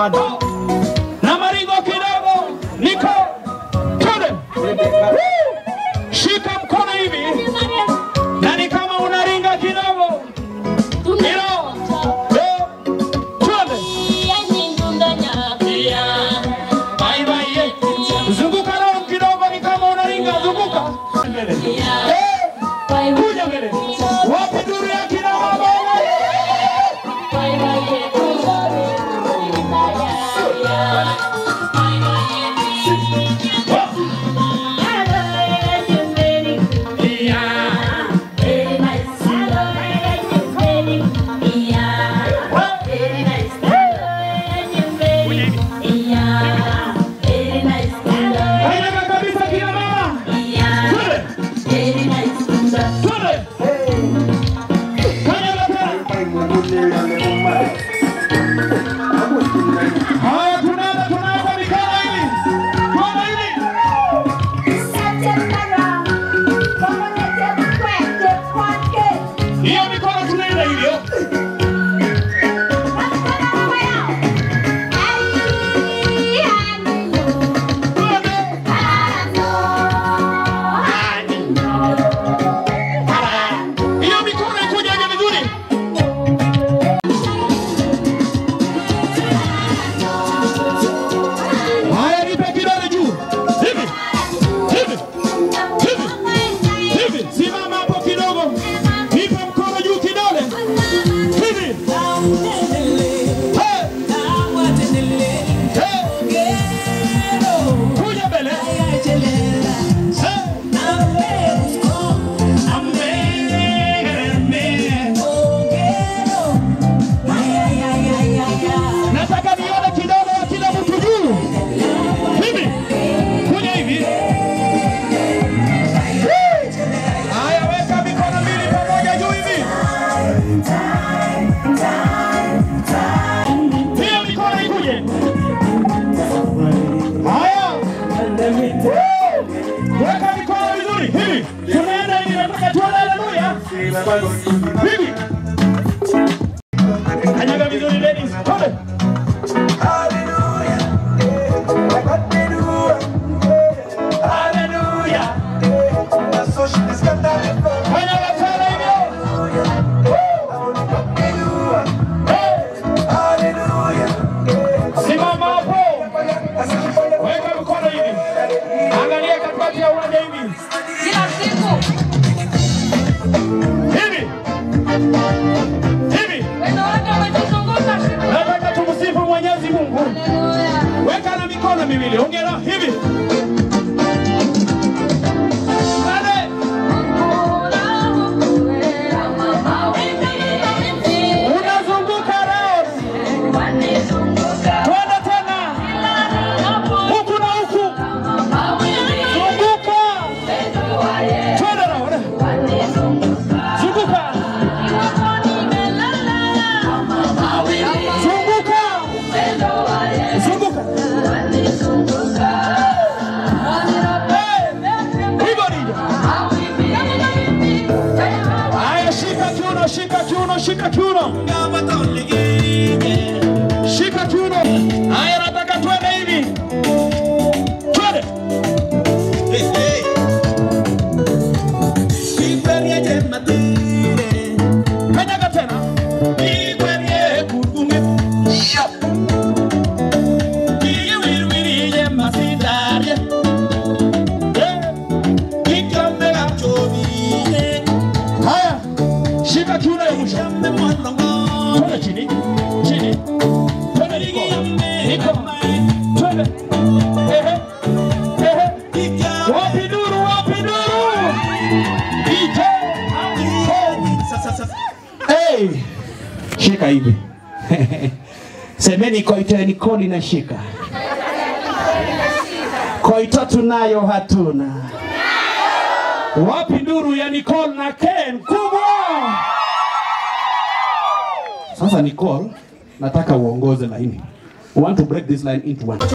bado na maringo kidogo, niko tude, shika mkono hivi na ni kama unaringa kidogo, hilo Eh, tuende. Bye bye, eh. Zunguka roho kidogo, ni kama unaringa, zunguka mbele. Eh, kuja mbele. Wapi duru ya kina mama? Haina kabisa kina mama. Twende. Twende. Kanyaga tena. Haya, tunaenda tunaenda mikono hivi. Tunaenda hivi. Hiyo mikono tunaenda hivyo. Twende. Hiyo mikono ikujaje vizuri. Haya, nipe kidole juu. Hivi. Hivi. Hivi. Hivi. Simama hapo kidogo. Nipe mkono juu kidole. Hivi. Hey. Hey. Kuja mbele. Hey. Nataka nione kidole ya kila mtu juu. Hivi. Kuja hivi. Haya, weka mikono mbili pamoja juu hivi. Hiyo mikono ikuje. Haya. Weka mikono vizuri. Hivi. Tunaenda hivi, nataka tuone haleluya. Hivi. Kanyaga vizuri ladies. Twende. Haleluya. Kanyaga tena hivyo. Simama hapo. Weka mikono hivi. Angalia katikati ya uwanja hivi. Hivi. Hivi. Nataka tumsifu Mwenyezi Mungu. Weka na mikono miwili. Ongera hivi. Pale. Unazunguka round. Twende tena. Huku na huku. Zunguka. Twende round. Zunguka. Zunguka. Zunguka. Hey. Hivyo ndivyo. Haya, shika kiuno, shika kiuno, shika kiuno. Shika kiuno. Haya, nataka twende hivi. Twende. Kanyaga tena. Haya, shika kiuno ya mwisho. Twende chini. Chini. Twende niko. Niko. Twende. Ehe. Ehe. Wapi duru, wapi duru? DJ. Hey. Shika hivi. Semeni koiteni kodi na shika. Koito tunayo hatuna. Wapi nduru ya Nicole na Ken kubwa? Sasa Nicole, nataka uongoze laini. We want to break this line into one.